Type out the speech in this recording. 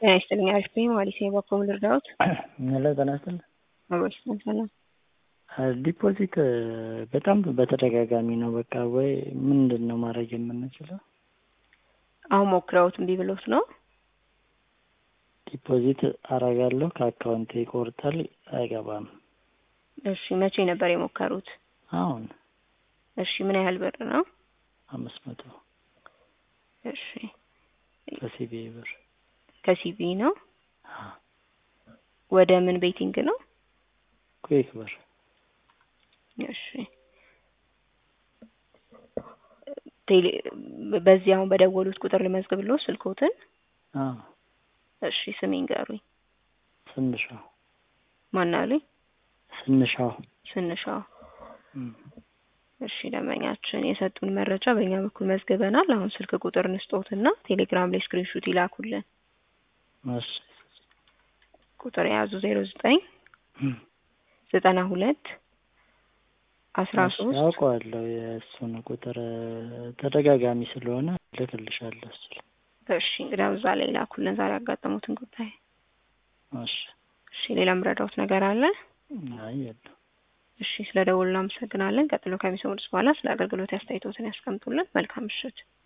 ጤና ይስጥልኝ አሪፍ ነኝ ማለት ነው። በኮም ልርዳዎት? ሄሎ ጤና ይስጥልኝ። አብሮች ሰላም ዲፖዚት በጣም በተደጋጋሚ ነው። በቃ ወይ ምንድን ነው ማድረግ የምንችለው? አሁን ሞክረውት እምቢ ብሎት ነው? ዲፖዚት አረጋለሁ ከአካውንቴ ይቆርጣል፣ አይገባም። እሺ መቼ ነበር የሞከሩት? አሁን እሺ ምን ያህል ብር ነው? አምስት መቶ እሺ ከሲቢ ብር ከሲቢ ነው? ወደ ምን ቤቲንግ ነው? ኩዌክ ብር እሺ ቴሌ በዚህ አሁን በደወሉት ቁጥር ልመዝግብልዎ ስልኮትን? አዎ እሺ ስሜን ንገሩኝ። ስንሻው ማን አሉኝ? ስንሻው ስንሻው እም። እሺ ደንበኛችን የሰጡን መረጃ በእኛ በኩል መዝግበናል። አሁን ስልክ ቁጥር እንስጦትና ቴሌግራም ላይ ስክሪንሹት ይላኩልን። እሺ ቁጥር የያዙ ዜሮ ዘጠኝ እም። ዘጠና ሁለት አስራ እሺ፣ ሶስት አውቀዋለሁ የእሱን ቁጥር ተደጋጋሚ ስለሆነ ልክልሻለሁ እሱ ላይ። እሺ እንግዲህ እዛ ላይ ላኩልን ዛሬ ያጋጠሙትን ጉዳይ። እሺ እሺ ሌላ ምረዳውት ነገር አለ? አይ የለም። እሺ ስለ ደወሉ እናመሰግናለን። ቀጥሎ ከሚሰሙት በኋላ ስለ አገልግሎት አስተያየቶትን ያስቀምጡልን። መልካም ምሽት።